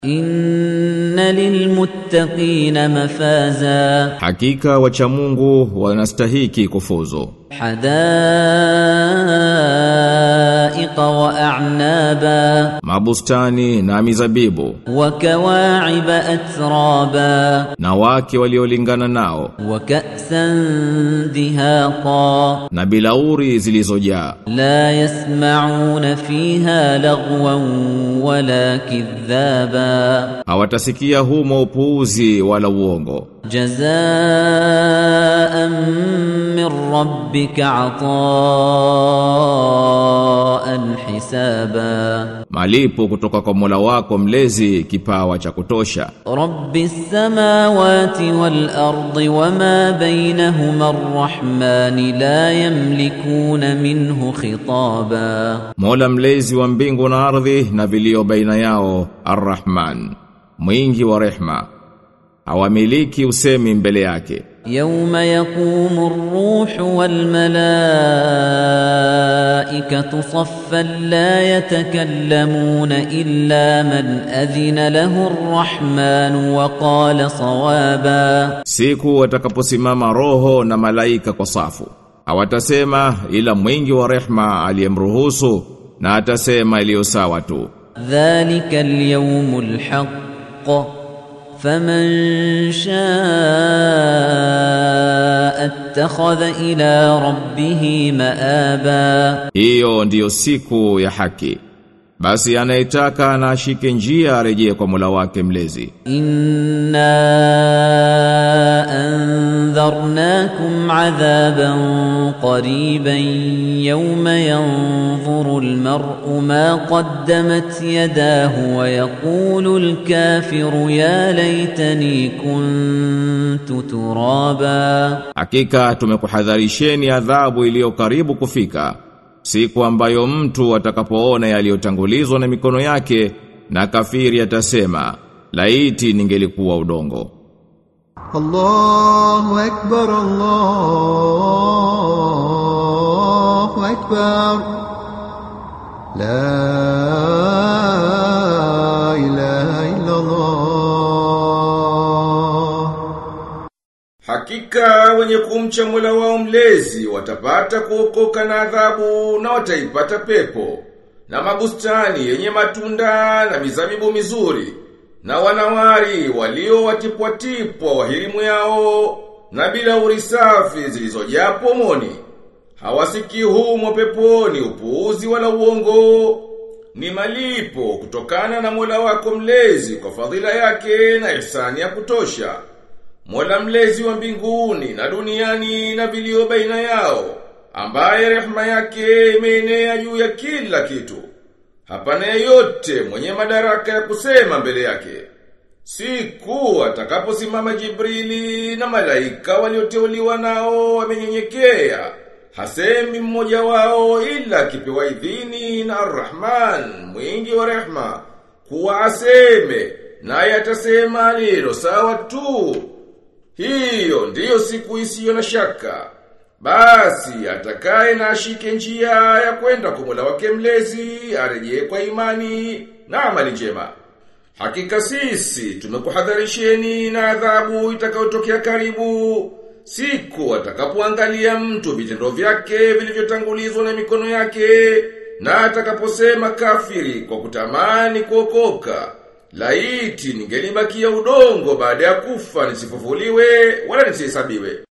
Inna lilmuttaqina mafaza Hakika wacha Mungu wanastahiki kufuzu hadaiqa wa a'naba mabustani na mizabibu wa kawa'iba atraba na wake waliolingana nao wa ka'san dihaqa na bilauri zilizojaa la yasma'una fiha lagwan wala kidhaba hawatasikia humo upuuzi wala uongo jazaan min rabbika ataan hisaba malipo kutoka kwa Mola wako mlezi kipawa cha kutosha rabbi samawati wal ardi wama bainahuma arrahman la yamlikuna minhu khitaba Mola mlezi wa mbingu na ardhi na vilio baina yao Ar-Rahman mwingi wa rehma hawamiliki usemi mbele yake يوم يقوم الروح والملائكة صفا لا يتكلمون إلا من أذن له الرحمن وقال صوابا siku watakaposimama roho na malaika kwa safu hawatasema ila mwingi wa rehma aliyemruhusu na atasema iliyo sawa tu ذلك اليوم الحق فمن شاء اتخذ إلى ربه مآبا hiyo ndiyo siku ya haki basi anayetaka na ashike njia arejee kwa Mola wake mlezi إنا أنذرناكم عذابا قريبا يوم ينظر المرء ما قدمت يداه ويقول الكافر يا ليتني كنت ترابا Hakika tumekuhadharisheni adhabu iliyo karibu kufika siku ambayo mtu atakapoona yaliyotangulizwa na mikono yake na kafiri atasema laiti ningelikuwa udongo الله أكبر الله أكبر لا إله إلا الله Hakika wenye kumcha Mola wao mlezi watapata kuokoka na adhabu na wataipata pepo na mabustani yenye matunda na mizabibu mizuri na wanawari walio watipwatipwa wahirimu yao na bila urisafi zilizojaa pomoni hawasikii humo peponi upuuzi wala uongo ni malipo kutokana na Mola wako mlezi kwa fadhila yake na ihsani ya kutosha Mola mlezi wa mbinguni na duniani na vilio baina yao, ambaye rehema yake imeenea juu ya kila kitu. Hapana yeyote mwenye madaraka ya kusema mbele yake. Siku atakaposimama Jibrili na malaika walioteuliwa nao wamenyenyekea. Hasemi mmoja wao ila akipewa idhini na Ar-Rahman, mwingi wa rehma, kuwa aseme, naye atasema lilo sawa tu. Hiyo ndiyo siku isiyo na shaka. Basi atakaye na ashike njia ya kwenda kwa Mola wake mlezi arejee kwa imani na amali njema. Hakika sisi tumekuhadharisheni na adhabu itakayotokea karibu. Siku atakapoangalia mtu vitendo vyake vilivyotangulizwa na mikono yake na atakaposema kafiri kwa kutamani kuokoka. Laiti ningelibakia udongo baada ya kufa nisifufuliwe wala nisihesabiwe.